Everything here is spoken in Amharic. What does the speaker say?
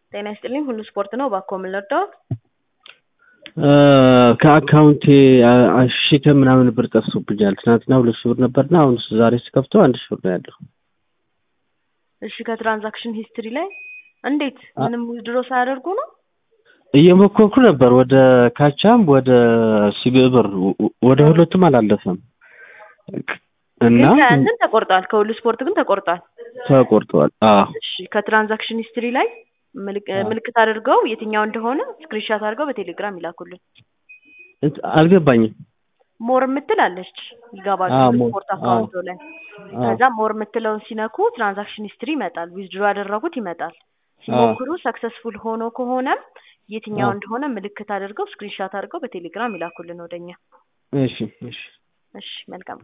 ጤና ይስጥልኝ ሁሉ ስፖርት ነው። እባክዎ ምን ልርዳዎት? ከአካውንቴ ሺህ ከምናምን ብር ጠፍቶብኛል። ትናንትና ሁለት ሺህ ብር ነበርና አሁን ዛሬ ስከፍተው አንድ ሺህ ብር ነው ያለው። እሺ ከትራንዛክሽን ሂስትሪ ላይ እንዴት ምንም ዊዝድሮ ሳያደርጉ ነው? እየሞከርኩ ነበር ወደ ካቻም ወደ ሲቢኢ ብር ወደ ሁለቱም አላለፈም እና ግን ከእንትን ተቆርጧል። ከሁሉ ስፖርት ግን ተቆርጧል። ተቆርጧል። አዎ እሺ ከትራንዛክሽን ሂስትሪ ላይ ምልክ- ምልክት አድርገው የትኛው እንደሆነ ስክሪንሻት አድርገው በቴሌግራም ይላኩልን። እንት- አልገባኝም። ሞር የምትል አለች ይገባል። አዎ፣ ሁሉ ሞር፣ ስፖርት አዎ። አካውንቶ ላይ አዎ። ከዛ ሞር የምትለውን ሲነኩ ትራንዛክሽን ሂስትሪ ይመጣል። ዊዝድሮ ያደረጉት ይመጣል። ሲሞክሩ ሰክሰስፉል ሆኖ ከሆነም የትኛው አዎ። እንደሆነ ምልክት አድርገው ስክሪንሻት አድርገው በቴሌግራም ይላኩልን ወደኛ። እሺ እሺ እሺ መልካም